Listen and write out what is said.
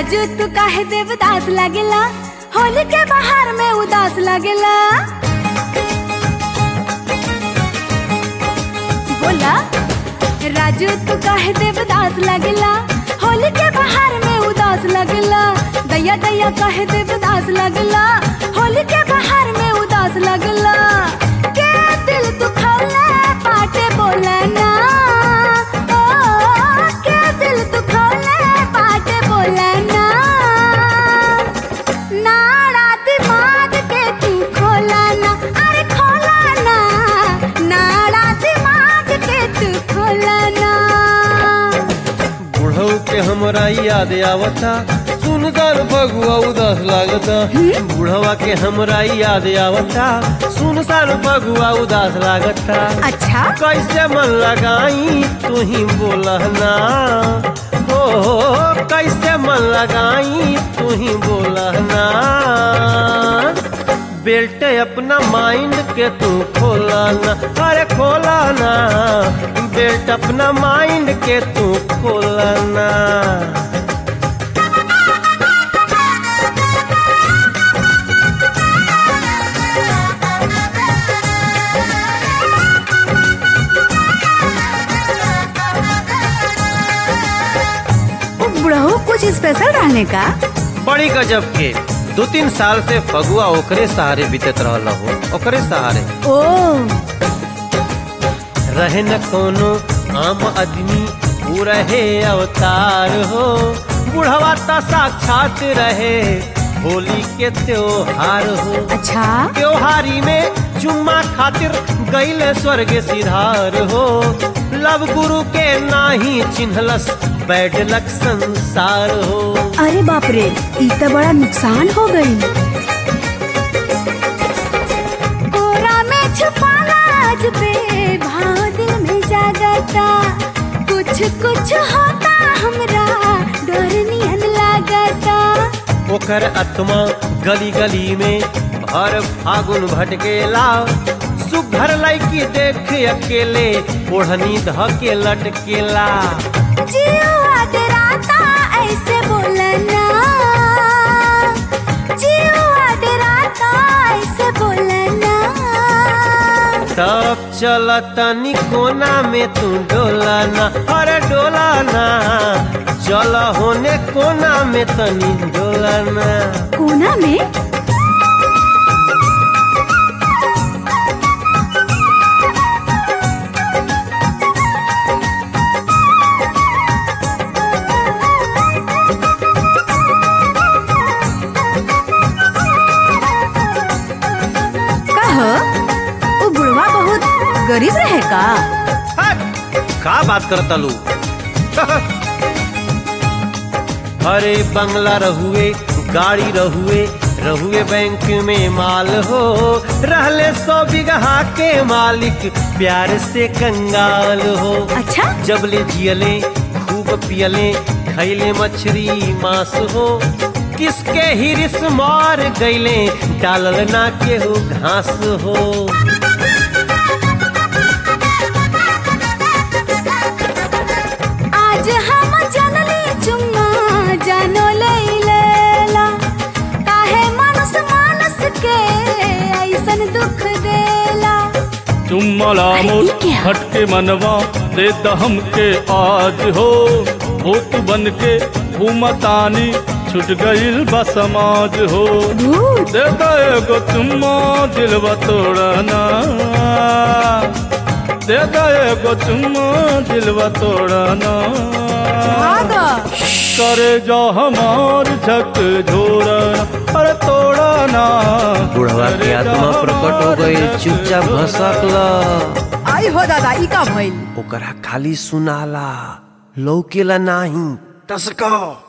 राजू तू काहे देवदास लागेला होली के बाहर में उदास लागेला बोला राजू तू काहे देवदास लागेला होली के बाहर में उदास लगला दैया दैया काहे देवदास लगला होली के बाहर में उदास लगला के दिल दुखौला पाटे बोला ना ओ के दिल दुखौला पाटे बोला ना नाड़ा दिमाग के तू खोला ना अरे खोला ना नाड़ा दिमाग के तू खोला ना बुढ़ऊ के हमरा याद आवता सुनकर फगुआ उदास लागता बुढ़वा के हमरा याद आवता सुनकर फगुआ उदास लागता अच्छा कैसे मन लगाई तू ही बोलना हो कैसे मन लगाई तू ही बोलना बेल्ट अपना माइंड के तू खोलाना अरे खोलाना बेल्ट अपना माइंड के तू खोलाना बुढ़ऊ कुछ स्पेशल रहने का बड़ी गजब के दो तीन साल से फगुआ ओकरे सहारे बीतत रहल हो ओकरे सहारे ओ रहे न कोनो आम आदमी ऊ रहे अवतार हो बुढ़वा ता साक्षात रहे होली के त्योहार हो अच्छा त्योहारी में चुम्मा खातिर गैले स्वर्ग सिधार हो लव गुरु के नाही चिन्हलस बैड लक संसार हो अरे बाप रे ई तो बड़ा नुकसान हो गई कोरा में छुपाना आज पे भाव दिल में जागता कुछ कुछ होता हमरा डर नियन लागता ओकर आत्मा गली गली में भर फागुन भटकेला सुघर लड़की देख अकेले ओढ़नी ध के लटकेला जीवा डराता ऐसे बोलना जीवा डराता ऐसे बोलना तब चल तनी कोना में तू डोलाना अरे डोलाना चल होने कोना में तनी डोलाना कोना में कहो वो बुढ़वा बहुत गरीब रहे का हट! का बात करता लू अरे बंगला रहुए गाड़ी रहुए रहुए बैंक में माल हो रहले सौ बीघा के मालिक प्यार से कंगाल हो अच्छा जब ले जियले खूब पियले खैले मछली मांस हो किसके हिरिस मार गईले डालल ना केहू घास हो आज हम जनली चुम्मा जानो लैला काहे मानस मानस के ऐसन दुख देला चुम्मला अरे, मोर ई क्या? हटके मनवा दे दहम के आज हो भूत बन के घूमतानी छुट गईल बा समाज हो भूत दे दो एगो चुम्मा दिलवा तोड़ना दे दो एगो चुम्मा दिलवा तोड़ना भागा करे जो हमार झक झोरना अरे तोड़ना बुढ़वा की आत्मा प्रकट हो गई चुपचाप भसकल आई हो दादा ई का भइल ओकरा खाली सुनाला लौकेला नाही टसका